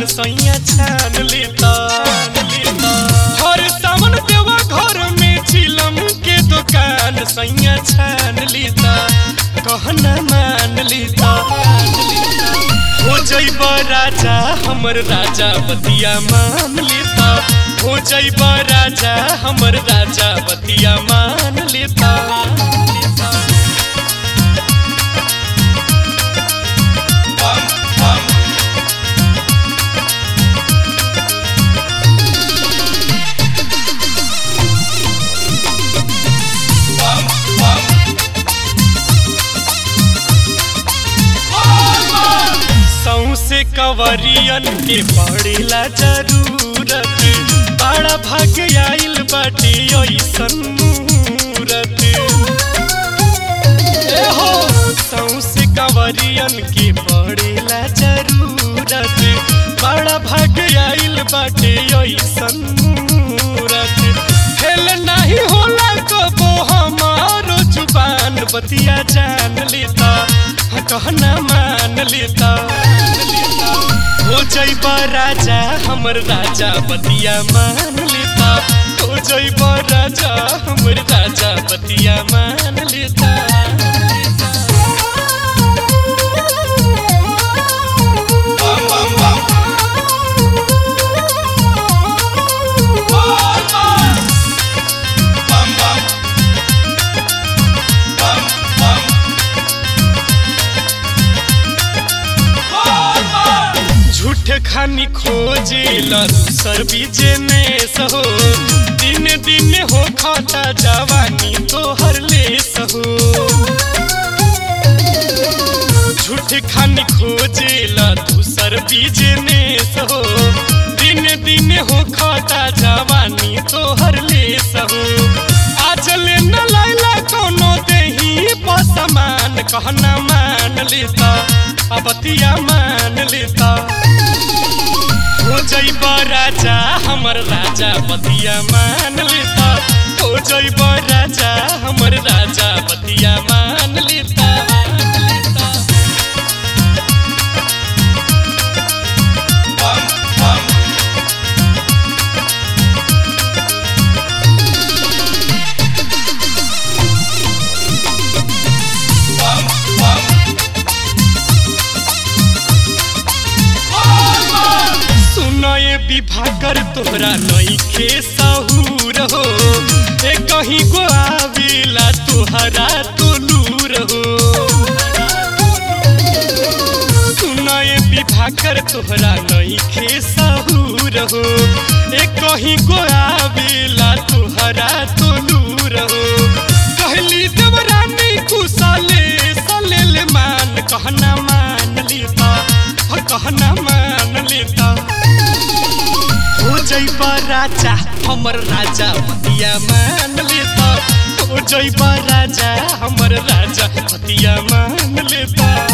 दुकान सैया छान लेता हर सावन देवा घर में चिलम के दुकान सैया छान लेता कहना मान लेता हो जैब राजा हमर राजा बतिया मान लेता हो जैब राजा हमर राजा बतिया मान लेता सौसे कवरियन के पड़ेला जरूरत बड़ा भाग आइल बाटे ऐसन मूरत ए हो सौसे कवरियन के पड़ेला जरूरत बड़ा भाग आइल बाटे ऐसन मूरत फेल नहीं होला कबो हमारो जुबान बतिया जान लेता कहना मान लेता हो जैब राजा हमर राजा बतिया मान लेता हो जैब राजा हमर राजा बतिया मान लेता झूठ खानी खोजे दूसर बीजे में सहो दिन दिन हो खाता जवानी तोहर ले सहो झूठ खानी खोजे दूसर बीजे में सहो दिन दिन हो खाता जवानी तोहर ले सहो आज ले न लाइला कोनो देही पसमान कहना मान लेता अबतिया मान लेता हो जैब राजा हमर राजा बतिया मान लेता हो जैब राजा हमर राजा बतिया मान लेता सुनए विभाकर तोहरा नईखे सहूर हो ए कहीं को आवेला तोहरा तो लूर हो सुनए विभाकर तोहरा नईखे सहूर हो ए कहीं को आवेला तोहरा तो लूर हो कहली देवरानी कुशले सलेल मान कहना मान लेता कहना मान लेता हो जैब राजा हमर राजा बतिया मान लेता हो जैब राजा हमर राजा बतिया मान लेता